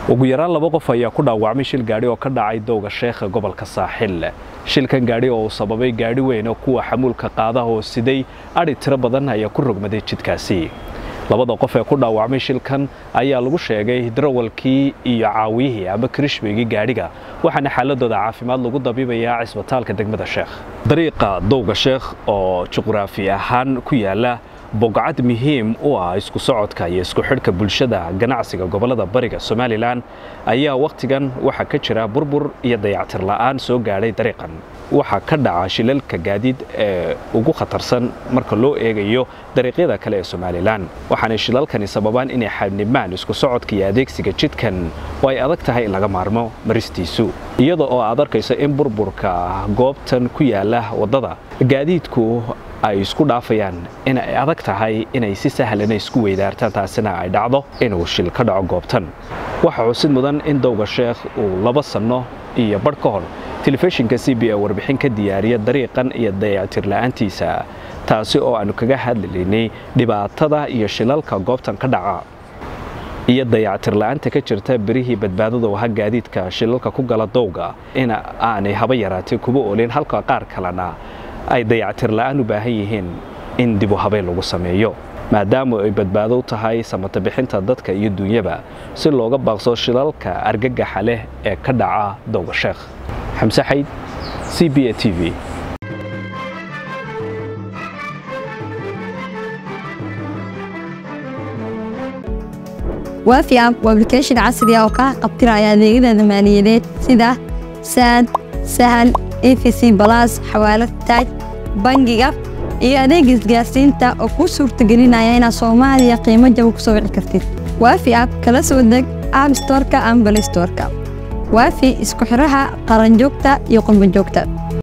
ugu yaraan laba qof ayaa ku dhaawacmay shil gaadhi oo ka dhacay dowga sheekha gobolka saaxil shilkan gaadhi oo uu sababay gaadhi weyn oo kuwa xamuulka qaadaha oo siday adhi tiro badan ayaa ku rogmaday jidkaasi labada qof ee ku dhaawacmay shilkan ayaa lagu sheegay darawalkii iyo caawiyihii ama kirishbeygii gaadhiga waxaana xaaladooda caafimaad lagu dabiibayaa cisbitaalka degmada sheekh dariiqa dowga sheekh oo juqraafi ahaan ku yaala bogcad muhiim u ah isku socodka iyo isku xidhka bulshada ganacsiga gobolada bariga somalilan ayaa wakhtigan waxaa ka jira burbur iyo dayactir la'aan soo gaadhay dariiqan waxaa ka dhaca shilalka gaadiid ee ugu khatarsan marka loo eegayo dariiqyada kale ee somalilan waxaanay shilalkani sababaan inay xadhnimaan isku socodka iyo adeegsiga jidkan oo ay adag tahay in laga maarmo maristiisu iyada oo aad arkayso in burburka goobtan ku yaala waddada gaadiidku ay isku dhaafayaan in ay adag tahay inay si sahlana isku weydaartaan taasina ay dhacdo inuu shil ka dhaco goobtan waxaa xusid mudan in dowga sheekh uu laba sanno iyo badh ka hor telefishinka c b a warbixin ka diyaariya dariiqan iyo dayactir la'aantiisa taasi oo aanu kaga hadlaynay dhibaatada iyo shilalka goobtan ka dhaca iyo dayactir la'aanta ka jirta berihii badbaadada waha gaadiidka shilalka ku gala dowga in aanay haba yaraatay kuba oolin halka qaar kalena ay dayactir la'aan u baahan yihiin in dibu habeen lagu sameeyo maadaama ay badbaado u tahay samata bixinta dadka iyo duunyaba si looga baaqso shilalka argagaxa leh ee ka dhaca dowga sheekh xamse xayd c b a t v waafi app waa application casri ah oo kaa qabtiraya adeegyada maaliyadeed sida saad sahal efc balas xawaalad taaj bangiga iyo adeega isgaarsiinta oo kuu suurtagelinaya inaad soomaaliya qiimo jaba ku soo wici kartid waafi app kala soo deg app storka ama balay storka waafi isku xidhaha qaranjoogta iyo qurbanjoogta